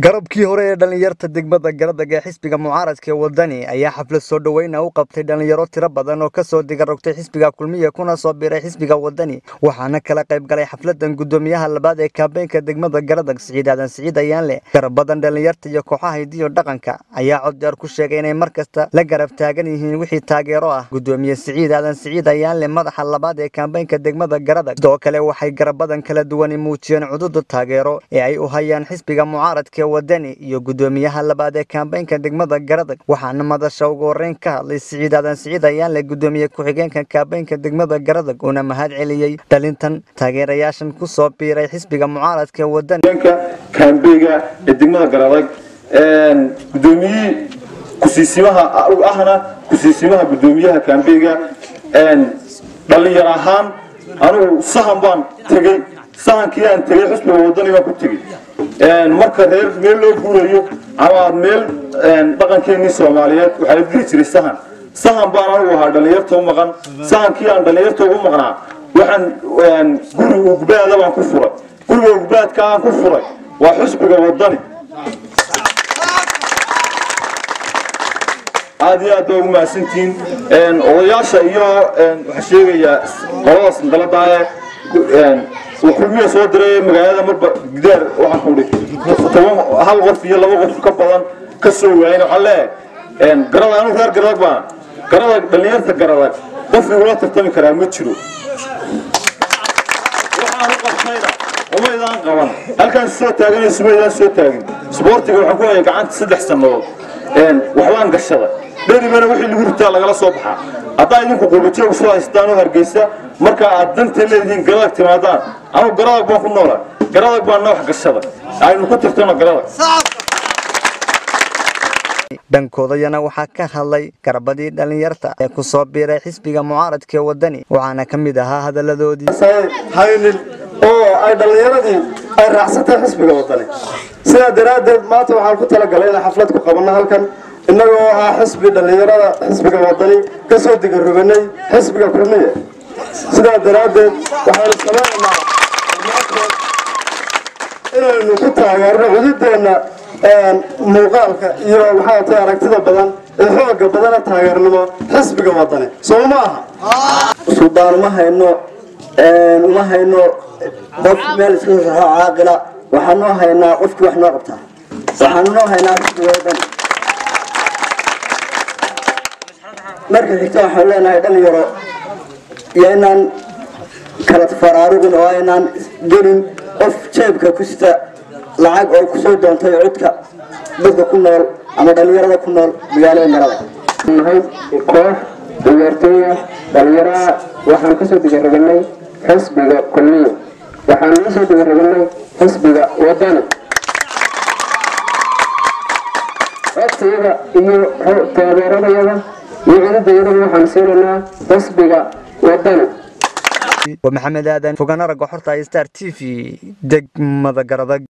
garabkii hore ee dhallinyarta degmada garadag ee xisbiga mucaaradka ee wadani ayaa xaflad soo dhoweyna u qabtay dhallinyaro tiro badan oo kasoo digarogtay xisbiga kulmiya kuna soo biiray xisbiga wadani waxaana kala qayb galay xafladan gudoomiyaha labaad ee kaabeenka degmada garadag siciid aadan siciid ayaanle garab badan dhallinyarta iyo kooxaha hidiyo dhaqanka ayaa coddeer ku sheegay inay mar kasta la garab taagan yihiin wixii taageero ah gudoomiye siciid aadan siciid ayaanle madaxa labaad ee kaabeenka degmada garadag sidoo kale waxay garab badan kala duwani muujiyeen cududa taageero ee ay u hayaan xisbiga mucaaradka wadani iyo gudoomiyaha labaad ee kaambeynka degmada garadag waxaana madasha ugu horeyn ka hadlay siciid aadan siciid ayaanle gudoomiye ku-xigeenka kaambeynka degmada garadag uuna mahad celiyey dhalintan taageerayaashan ku soo biiray xisbiga mucaaradka ee wadani kaambeyga ee degmada garadag gudoomiyihii kusiisimaha ahna kusiisimaha gudoomiyaha kaambeyga dhalinyar ahaan anugu sahan baan tegey sahankii aan tegey xisbiga wadani baan ku tegey marka reer meel loo guurayo ama meel dhaqankeenii soomaaliyeed waxaa la diri jiray sahan sahan baan anigu ahaa dhallinyarta u maqan sahankii aan dhallinyarta ugu maqnaa waxaan guri ugbaada baan ku furay guriga ugbaadka aan ku furay waa xisbiga wadani aad iyo aad baa ugu mahadsantihiin odayaasha iyo waxaa sheegayaa qoladaas dalada ee kulmiya soo diray magaalada marba gidaar waxaan ku dhi toban hal qof iyo laba qof ka badan ka soo waayin waxaan leeyahay garada anu reer garadag baan garadag dhallinyarta garadag qof igula tartami karaa ma jiro waxaan u qabtayna umaydaan qaban halkaan soo taagan sumaydaan soo taagin sboortiga waxaan ku hayay gacanta saddex sannadood waxbaan gashada dheribana wixii lagu ritaa lagala soo baxaa haddaa idinku qubajoog soo haystaan oo hargeysa marka aad danta leedihiin garadag timaadaan anugu garadag baan ku noolaa garadag baan noox gashada aynu ku tirtano garadag dhankoodayana waxaa ka hadlay garabadii dhallinyarta ee ku soo biiray xisbiga mucaaradka ee wadani waxaana ka mid ahaa hadaladoodii haynin oo ay dhallinyaradii ay raacsatay xisbiga wadani sidaa daraaddeed maanta waxaan ku talagalay inaan xaflad ku qabanno halkan innagoo ah xisbi dhallinyarada xisbiga wadani ka soo digaroganay xisbiga kulmiye sidaa daraaddeed waxaynu samaynaynaa inaynu ku taageerno cududeenna muuqaalka iyo maxaa tay aragtida badan ee xooga badana taageernimo xisbiga wadani soo ma aha suldaan uma hayno uma hayno qof meel iska saxo caaqila waxaan noo haynaa qofkii wax noo qabtaa waxaan noo haynaa xisbiga wadani marka xigta waxaan leenahay dhalinyaro iyo inaan kala faraarugin oo aynaan gelin qof jeebka ku sita lacag oo kusoo doontay codka dadka ku nool ama dhalinyarada ku nool magaalada marada nahay koox ciyaartooya dhalinyaraha waxaan kasoo digaraganay xisbiga kulmiya waxaan kasoo digaraganay xisbiga wadani codkayada iyo taageeradayada iyo cududayadaba waxaan siinaynaa xisbiga wadani waa maxamed aadan fogaan aragga xorta star t v degmada garadag